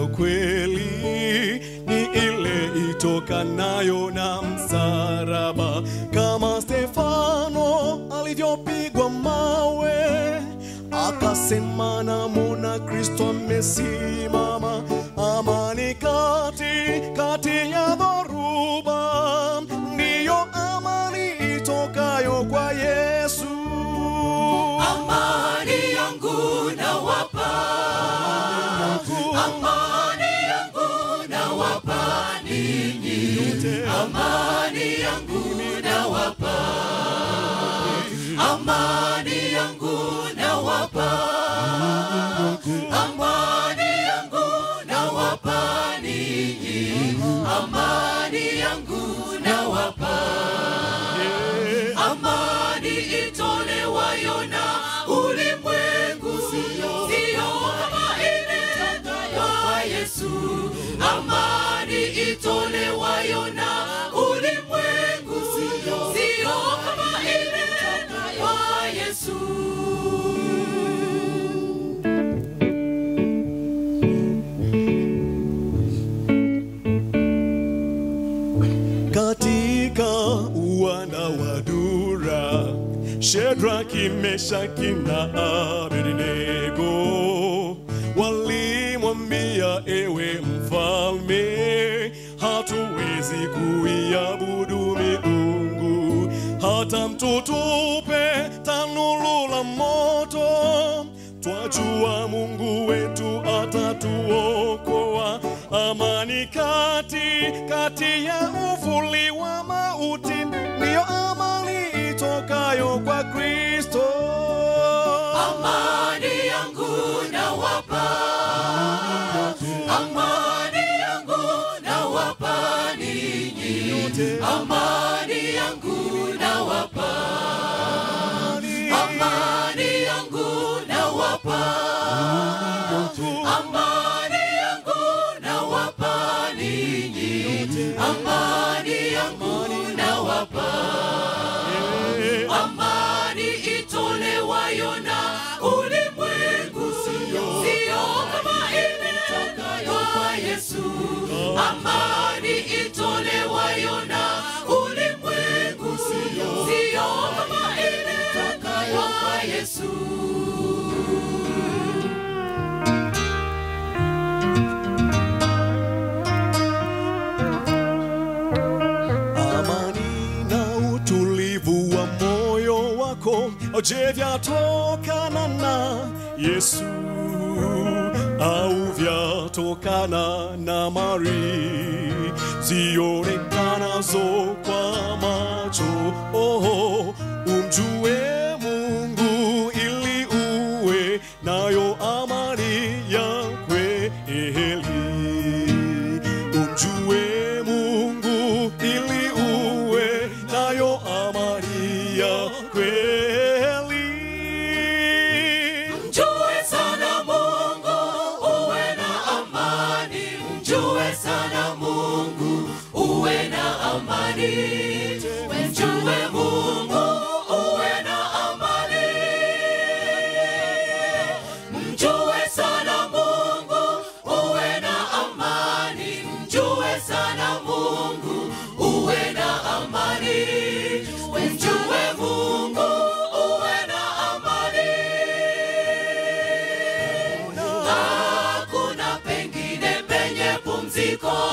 ya kweli ni ile itokanayo na msalaba, kama Stefano alivyopigwa mawe akasema namwona Kristo amesimama, amani kati kati ya dhoruba, ndiyo amani itokayo kwa Yesu. Amani yangu nawapa, amani yangu nawapa ninyi, amani yangu nawapa, amani yangu nawapa, amani yangu nawapa ninyi, amani yangu nawapa amani itolewayo na ulimwengu sio kama ile kwa Yesu. Amani itolewayo na ulimwengu sio kama ile kwa Yesu. katika uwanda wa Dura, Shadraki, Meshaki na Abednego walimwambia, ewe mfalme, hatuwezi kuiabudu miungu hata mtutupe tanuru la moto twajua Mungu wetu atatuokoa. Amani kati kati ya uvuli wa mauti, ndiyo amani itokayo kwa Kristo. Amani yangu nawapa, amani yangu nawapa ninyi, amani yangu nawapa, amani yangu nawapa, amani yangu nawapa ninyi, amani yangu nawapa amani itolewayo na ulimwengu sio kama ile itokayo kwa Yesu. Amani itolewayo na ulimwengu sio kama ile itokayo kwa Yesu. amani na utulivu wa moyo wako, je, vyatokana na Yesu au vyatokana na mali zionekanazo kwa macho? Oh, umjue Mungu ili uwe nayo amani ya kweli. Umjue Mungu ili uwe nayo amani ya kweli. Mjue sana Mungu uwe na amani, mjue sana Mungu uwe na amani, mjue Mungu uwe na amani, mjue sana Mungu uwe na amani, mjue sana Mungu uwe na amani, mjue Mungu uwe na amani. Hakuna pengine penye pumziko